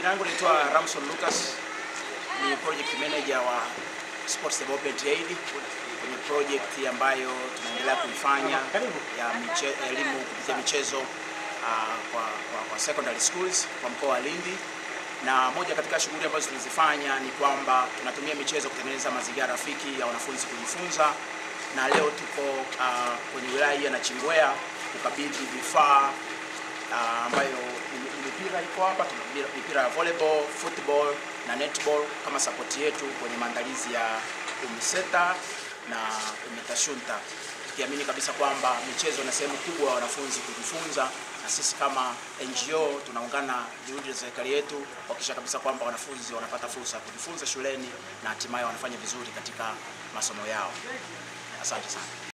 Jina langu naitwa Ramson Lucas, ni project manager wa Sports Development Aid kwenye project ambayo tunaendelea kuifanya ya miche, elimu kupitia michezo uh, kwa, kwa, kwa secondary schools kwa mkoa wa Lindi, na moja katika shughuli ambazo tunazifanya ni kwamba tunatumia michezo kutengeneza mazingira rafiki ya wanafunzi kujifunza, na leo tuko uh, kwenye wilaya hii ya Nachingwea kukabidhi vifaa uh, ambayo mipira iko hapa, tuna mipira ya volleyball, football na netball kama support yetu kwenye maandalizi ya UMISETA na UMITASHUNTA, tukiamini kabisa kwamba michezo na sehemu kubwa ya wanafunzi kujifunza, na sisi kama NGO tunaungana juhudi za serikali yetu kuhakikisha kabisa kwamba wanafunzi wanapata fursa ya kujifunza shuleni na hatimaye wanafanya vizuri katika masomo yao. Asante sana.